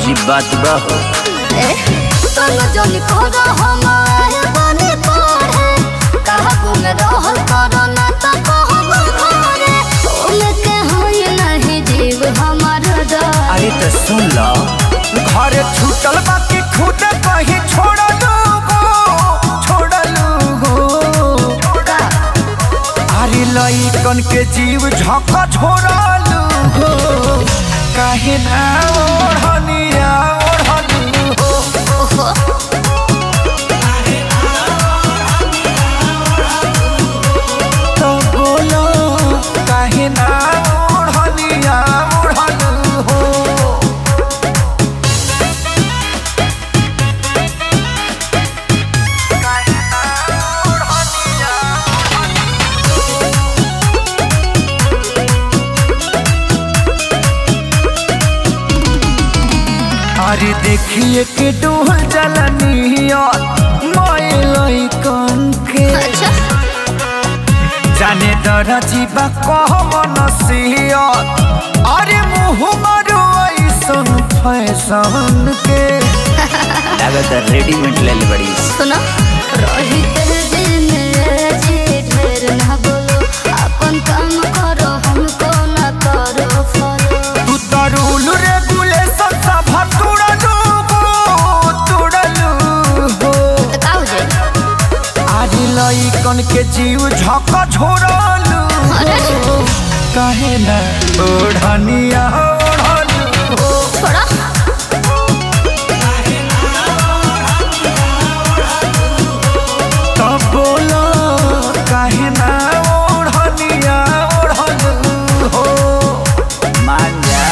अजीब बात बा हो तनु जन कर हम आए बने पढ़े कहबो में रहल करो ना त कहबो घरे उनके होय नहीं जीव हमार डर अरे तो सुन लो घर छूटल बाकी खुद कहीं छोड़लू हो छोड़लू हो का अरे लइकन के जीव झक झोरलू हो काहे ना ओढ़निया ओढ़लू हो ओहो तो बोलो काहे ना ओढ़निया ओढ़लू हो अरे देखिए के डोल जलनिया माय के अच्छा जाने दरा जीवा कह मनसिया अरे मुँह मारो ऐसन फैशन के लागत रेडीमेड ले ले बड़ी सुनो रही तेरे दिल में जी ढेर ना बोलो अपन काम करो हमको ना करो फॉलो तू तो रूल रेगुलेशन सब तुड़लू हो तुड़लू हो तो का हो जाए अरे लइकन के जीव झक झोरलू अरे काहे ना ओढ़निया ओढ़लू हो छोड़ा तब बोलो काहे ना ओढ़निया ओढ़लू हो मान जा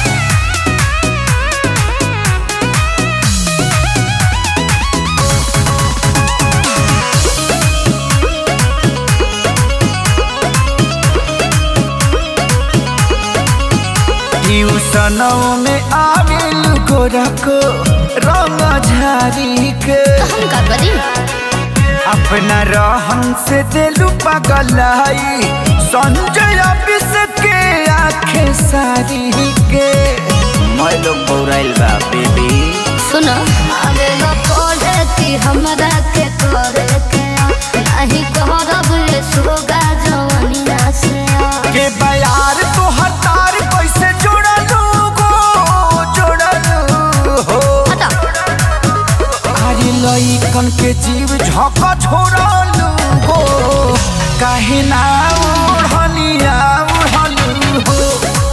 ट्यूशनों में आविल गोरा को रंग झारी के हम का करी अपना रहन से दिलु पगलाई संजय ऑफिस के आंखें सारी के मैं लोग बौराइल बा बेबी सुनो आगे लो पढ़े कि हमरा के करे के नहीं कहरब ये सोगा जवनिया से के बयार तो हतार कैसे जोड़लू गो जोड़लू हो हटा अरे लइकन के जीव झक झोरलू हो काहे ना ओढ़निया ओढ़लू हो